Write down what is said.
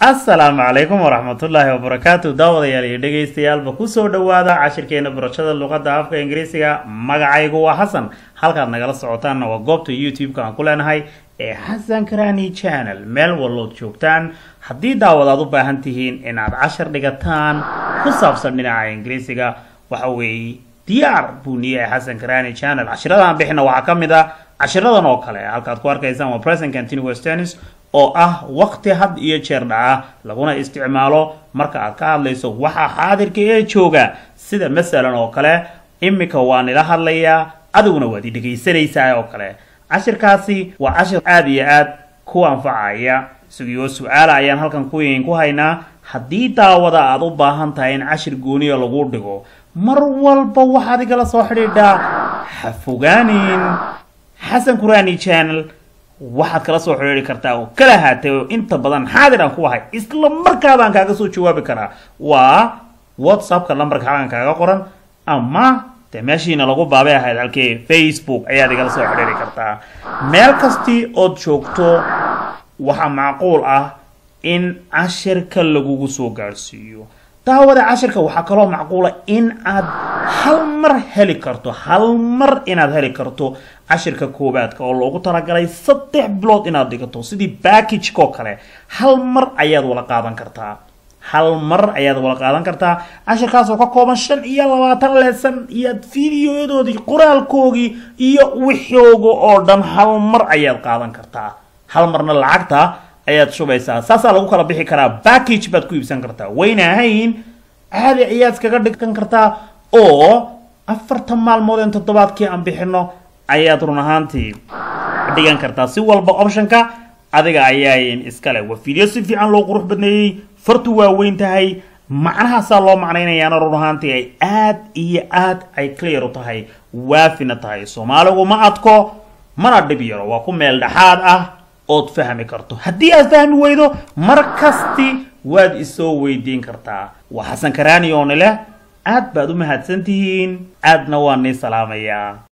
asalaamu calaykum waraxmatullaahi wabarakaatu daawadayaal iyo dhegaystayaalba kusoo dhowaada cashirkeena barashada luqadda afka ingiriisiga magacaygu waa xasan halkaad nagala socotaanna waa goobta youtube-ka aan ku leenahay ee xasan karani channel meel wallood joogtaan haddii daawad aad u baahan tihiin inaad cashar dhigataan ku saabsan dhinaca ingiriisiga waxa weeye diyaar buu niyahay xasan karani channel cashiradan bixina waxaa ka mid ah cashiradan oo kale halkaad ku arkaysaan waa present continuous tennis oo ah waqti had iyo jeer dhaca laguna isticmaalo marka aad ka hadlayso waxa xaadirka ee jooga sida masalan oo kale imika waa nila hadlayaa adiguna waad i dhegaysanaysaa oo kale cashirkaasi waa cashir aada iyo aad ku anfacaya isagoo su-aala ayaan halkan kuwiin ku haynaa haddii daawada aad u baahan tahay in cashir gooniya lagu dhigo mar walba waxaad igala soo xidhiidhaa ha fogaanin xasan kurani channel waxaad kala soo xidhiiri kartaa oo kala haatay oo inta badan xaadir aan ku ahay isla markaabaan kaaga soo jawaabi karaa waa whatsappka numberka halkan kaaga qoran ama dee meeshiina lagu baabay ahayd halkee facebook ayaad igala soo xidhiiri kartaa meel kastii ood joogto waxaa macquul ah in cashirka lagugu soo gaadhsiiyo daawada cashirka waxaa kaloo macquula in aad hal mar heli karto hal mar inaad heli karto cashirka koowaadka oo loogu talagalay saddex bilood inaad dhigato sidii backagekoo kale hal mar ayaad wala qaadan kartaa hal mar ayaad wala qaadan kartaa cashirkaasoo ka kooban shan iyo labaatan leesan iyo fideoyadoodii qoraalkoogii iyo wixooga oo dhan hal mar ayaad qaadan kartaa hal marna lacagta ayaad shubaysaa saasaa lagu kala bixi karaa backage baad ku iibsan kartaa wayna ahayn caadi ayaad iskaga dhigan kartaa oo afartan maalmood in toddobaadkii aan bixino ayaad run ahaantii dhigan kartaa si walba optionka adiga ayaayn iskale waa video si fiican loo qurux badneeyey fartu waa weyn tahay macnahaasaa loo macnaynayaana run ahaantii ay aad iyo aad ay clear u tahay waafina tahay soomaaligu ma adko mana dhib yaro waa ku meel dhexaad ah ood fahmi karto haddii aad fahmi weydo mar kasti waad isoo weydiin kartaa waa xasan karaani oo nileh aad baad u mahadsan tihiin aadna waan nii salaamayaa